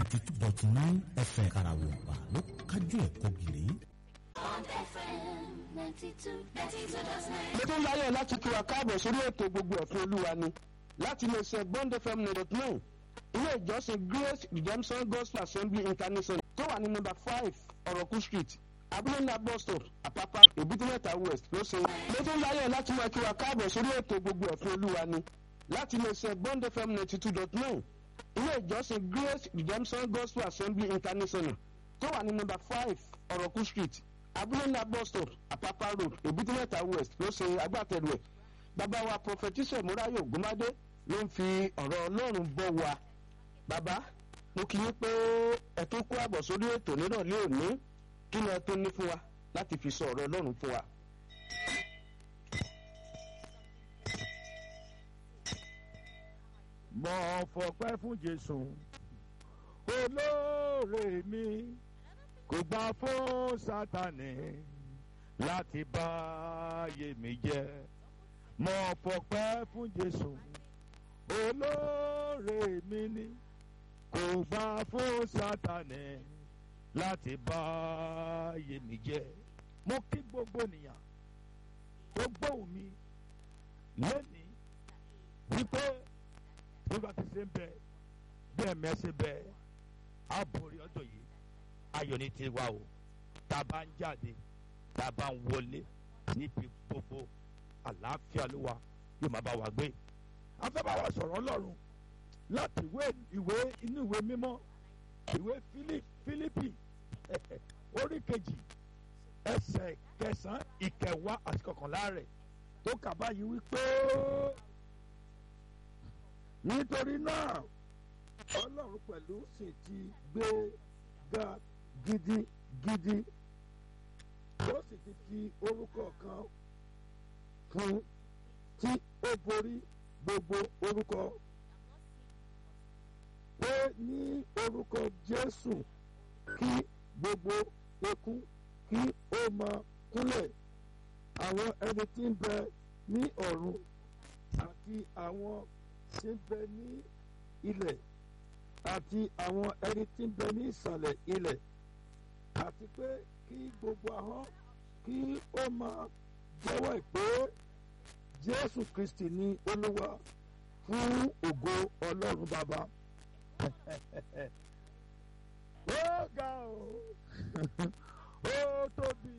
ninety two dot nine fm karawọ̀pá ló kájú ẹ̀kọ́ gìrì. Bond FM 92, 92.9. mo tún láyọ̀ láti kí wa káàbọ̀ sórí ètò gbogbo ẹ̀fún olúwa ni láti lè ṣe bond fm nine nine ilé ìjọsìn grace redemption gospel assembly international tó wà ní nọ́mbà five ọ̀rọ̀kú street abúlé ńlá bus stop àpápá èbúté-mẹ́ta west ló ṣe. mo tún láyọ̀ láti máa kí wa káàbọ̀ sórí ètò gbogbo ẹ̀fún olúwa ni láti lè ṣe bond fm ninety two dot nine ilé ìjọsìn grace redemption gospel assembly international tó wà ní nọ́mbà five ọ̀rọ̀kú street abúlé ńlá bus stop àpápá road èbúté-mẹ́ta west ló ṣe agbátẹrù ẹ̀ bàbá wa prọfẹtísọ̀ múráyò gbọmọdé ló ń fi ọ̀rọ̀ ọlọ́run bọ̀ wá bàbá mo kì í pé ẹ tó kó àbọ̀ sórí ètò nírọ̀lẹ́ òní kí ni ẹ tó ní fún wa láti fi sọ ọ̀rọ̀ ọlọ́run fún wa. mo fọpẹ́ fún jésù olóore mi kò gbà fún sátani láti bá ayé mi jẹ́ mo fọpẹ́ fún jésù olóore mi ni kò gbà fún sátani láti bá ayé mi jẹ́ mo kí gbogbo ènìyàn gbogbo mi lónìí wípé bí wọ́n ti ṣe ń bẹ bẹ́ẹ̀ mẹ́sẹ̀ bẹ́ẹ̀ á borí ọjọ́ yìí ayọ̀ ní tiwa o tá a bá ń jáde tá a bá ń wọlé níbi gbogbo àlàáfíà ló wà yóò máa bá wa gbé a fẹ́ bá wa sọ̀rọ̀ ọlọ́run láti ìwé ìwé inú ìwé mímọ́ ìwé Fílí- Fílípì orí kejì ẹsẹ̀ kẹsàn-án ìkẹwàá àti kọkànlá rẹ̀ tó kà báyìí wípé nítorí náà ọlọ́run pẹ̀lú sì ti gbé ga gidigidi ó sì ti fi orúkọ kan fún tí ó borí gbogbo orúkọ pé ní orúkọ jésù kí gbogbo ekún kí ó máa kúnlẹ̀ àwọn ẹni tí ń bẹ ní ọ̀run àti àwọn tí ń bẹ ní ilẹ̀ àti àwọn ẹni tí ń bẹ ní ìsàlẹ̀ ilẹ̀ àti pé kí gbogbo ahọ́n kí ó máa jẹ́wọ́ pé jésù kristi ní olúwa fún ògo ọlọ́run bàbá. ó ga o ó tóbi